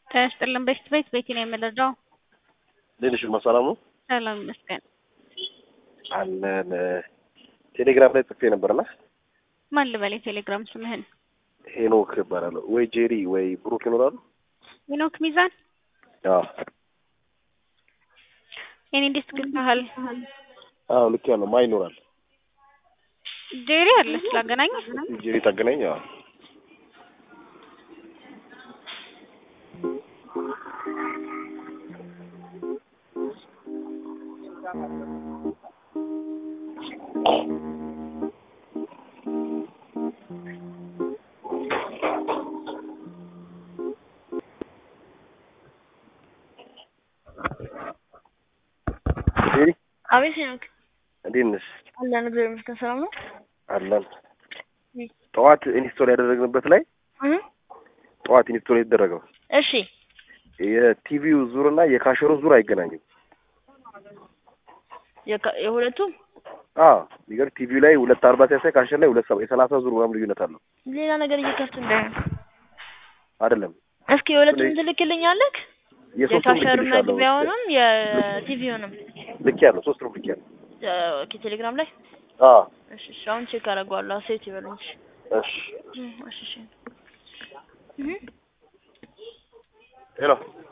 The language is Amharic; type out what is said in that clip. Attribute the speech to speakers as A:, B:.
A: ጤና ይስጥልን በሽት ቤት ቤቲ ነው የምንረዳው።
B: ሌሎች ሰላም ነው
A: ሰላም ይመስገን።
B: አለን ቴሌግራም ላይ ጽፌ ነበርና
A: ማን ልበል የቴሌግራም ስምህን?
B: ሄኖክ እባላለሁ። ወይ ጄሪ ወይ ብሩክ ይኖራሉ?
A: ሄኖክ ሚዛን
B: አዎ
A: የኔ እንዴት ትግልታሃል?
B: አዎ ልክ ያለው ማ ይኖራል?
A: ጄሪ አለች ላገናኝ
B: ጄሪ ታገናኝ። አዎ ጄሪ
C: አቤት ሄኖክ
B: እንዴት ነሽ?
C: አለን እግዚአብሔር ይመስገን ሰላም ነው።
B: አለን ጠዋት ኢንስቶል ያደረግንበት ላይ
C: እህ
B: ጠዋት ኢንስቶል የተደረገው
C: እሺ
B: የቲቪው ዙር እና የካሸሮ ዙር አይገናኙም።
C: የካ- የሁለቱም
B: አዎ የሚገርም ቲቪው ላይ ሁለት አርባ ሲያሳይ ካሸር ላይ ሁለት ሰባ የሰላሳ ዙር ምናምን ልዩነት አለው
C: ሌላ ነገር እየከፍት እንዳይሆን
B: አይደለም።
C: እስኪ የሁለቱም ትልክልኛለህ?
B: የሶስቱም
C: የካሸር
B: ልክልሻለሁ።
C: መግቢያውንም የቲቪውንም
B: ልክ ያለው ሶስቱም ልክ ያለው
C: ኦኬ ቴሌግራም ላይ
B: አዎ
C: እሺ እሺ አሁን ቼክ አደርገዋለሁ ሴት ይበሉኝ እሺ
B: እሺ
C: እህ እሺ እሺ እህ
B: ሄሎ